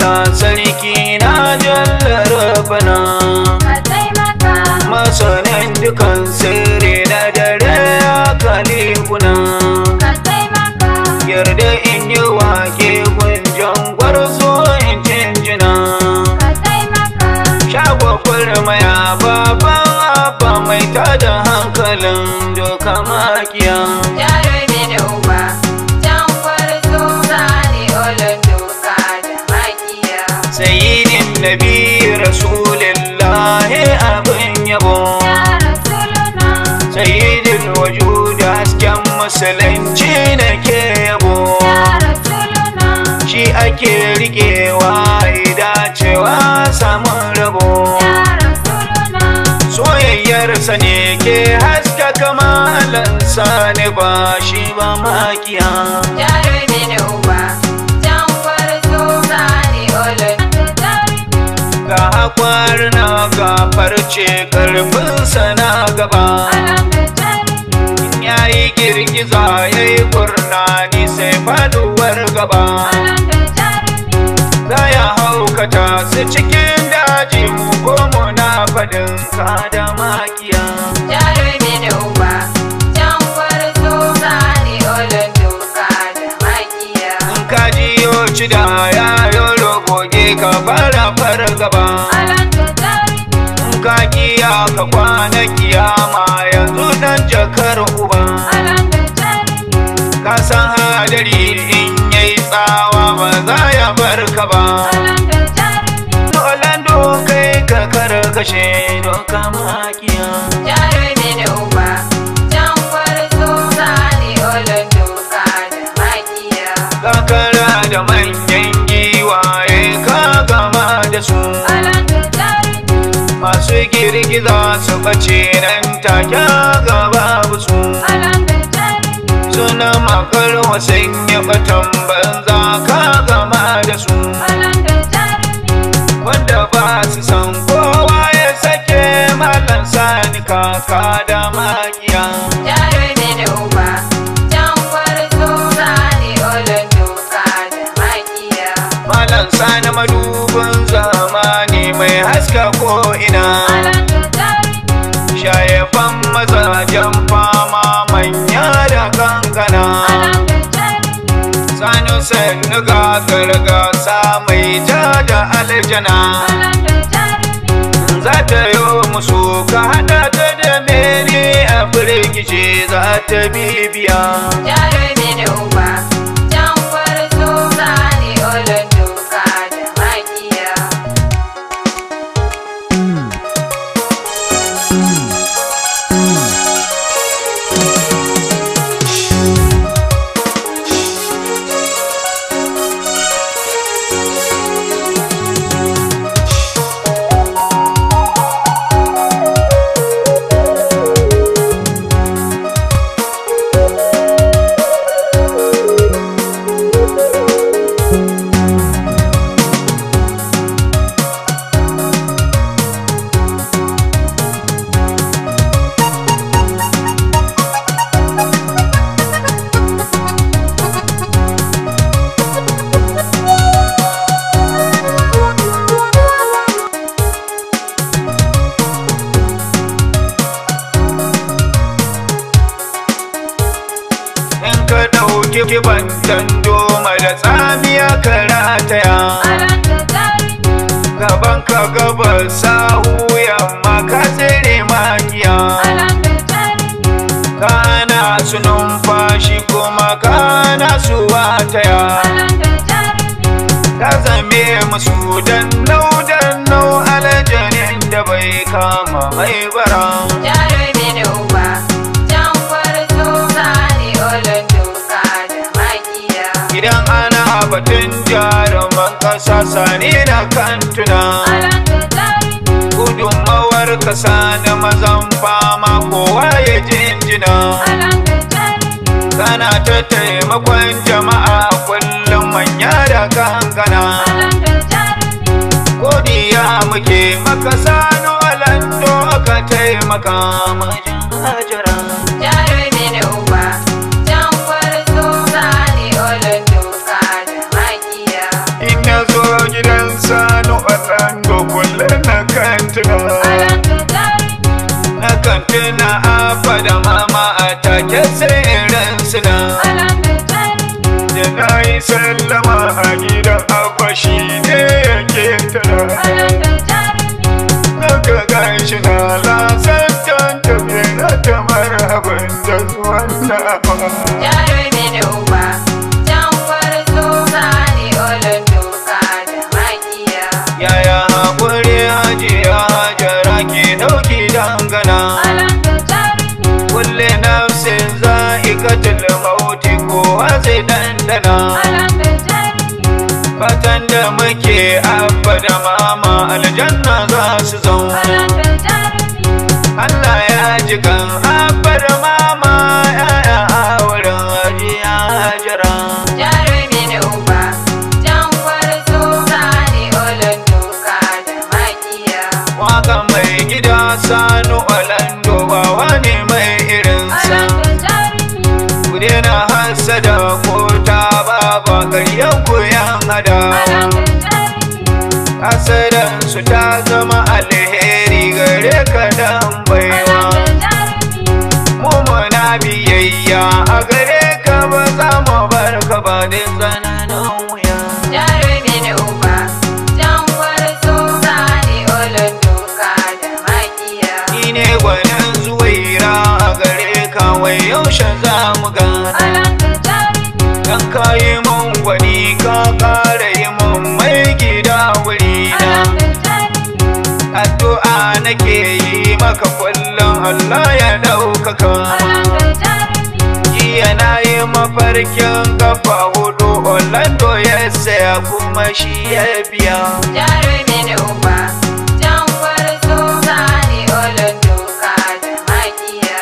Allah sarki na jallar bana ka taimaka masanin dukan sirri na dare ya kalikuna ka taimaka yarda in yi wake gunjan gwarzo in jinjina ka taimaka shagwakwar maya baban abba mai tada hankalin doka makiya jarumi da uba jan kwarzo zane olon doka da makiya sayyidin nabi rasulillahi abin yabo ya rasuluna sayyidin wujud hasken musulunci na ke yabo ya rasuluna shi ake riƙewa dacewa samun rabo ya rasuluna soyayyarsa ne ke haska kamalansa ne ba shi ba makiya jarumi da uba jan kwarzo zane olon jarumi ga hakwar na ga farce karfinsa na gaba alam da jarumi ya yi girgiza ya yi kurnani sai faduwar gaba alam da jarumi za ya haukata su cikin daji mu ko muna fadin ka da makiya jarumi da uba jan kwarzo zane olon doka da makiya in ka jiyo ci da yayo rogoge ka fara far gaba alam da jarumi in ka kiya ka kwana kiyama yanzu dan jakar uba alam da jarumi ka san hadari in yayi tsawa ba za ya bar ka ba alam da jarumi Orlando kai ka karkashe doka makiya jarumi da uba jan kwarzo zane olon doka da makiya kakara da manyan giwaye ka gama da su alam da jarumi masu girgiza su bace nan take gaba su alam da jarumi suna makar wasan ya batan banza ka gama da su alam da jarumi wanda ba su san kowa ya sake malan sani kaka da makiya jarumi da uba jan kwarzo zane olon doka da makiya malan sani madubin zamani mai haska ko ina alam da jarumi shayafan mazajen fama manya da kankana alam da jarumi sanu sannu ga gargasa mai ja da aljana alam da jarumi za ta yi musu ka hada ta da mene a firgice za ta bibiya jarumi da uba jan kwarzo zane olon doka da makiya in ka ɗauki kiban doma da tsamiya ka rataya alam da jarumi gaban ka gabar sahu yamma ka tsere magiya alam da jarumi kana su numfashi kuma kana su wataya alam da jarumi ka zame musu dan nau dan nau aljanin da bai kama mai bara jarumi da uba jan kwarzo zane olon doka da makiya idan ana batun jaruman kasa sani na kantuna alam da jarumi gudunmawar kasa na mazan fama kowa ya jinjina alam da jarumi kana ta taimakon jama'a kullum manya da kankana alam da jarumi godiya muke maka sanu alando ka taimaka majin hajara jarumi da uba jan kwarzo zane olon doka da makiya in ya zo gidan sallama a gidan akwashi ne yake tara Alanda jarumi Naka ganshi na lasantan tafiye na tamar abin da zuwan nawa jarumi ne uba can gwarzo zane olon doka da makiya Yaya haƙuri hajiya hajara ke ɗauki dangana Alanda jarumi Kulle nafsin za'ikatul mauti kowa zai dandana Alanda jarumi Fatan da muke abba da mama aljanna za su zauna Alanda jarumi Allah ya ji kan abba da mama yaya a wurin hajiya hajara jarumi ne uba can gwarzo zane olon doka da makiya Waka mai gida sanu Orlando ba wani mai irinsa Alanda jarumi Ku daina hasada ko ta baba ƙaryan ku yan hada Alanda jarumi Hasadan su ta zama alheri gare ka dan baiwa Alanda jarumi Mu muna biyayya a gare ka ba za mu bar ka ba da tsananin wuya jarumi ne uba can gwarzo zane olon doka da makiya Ni ne gwanin zuwaira a gare ka wai yaushe za mu gana Alanda jarumi Dan ka yi mun gwani ka ƙara yi mun mai gida wuri na Alanda jarumi Addu'a nake yi maka kullum Allah ya ɗaukaka Alanda jarumi Jiya na yi mafarkin kafa hudu Orlando ya saya kuma shi ya biya jarumi ne uba can gwarzo zane olon doka da makiya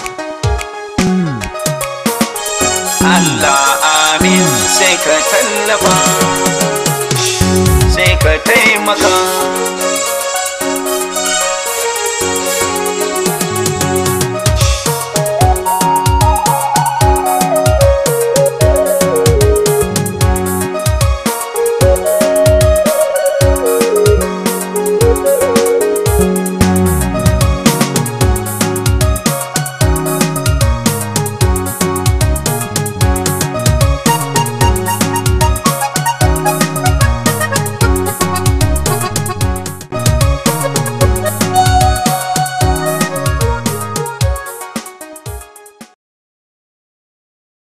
Allah amin sai ka tallafa sai ka taimaka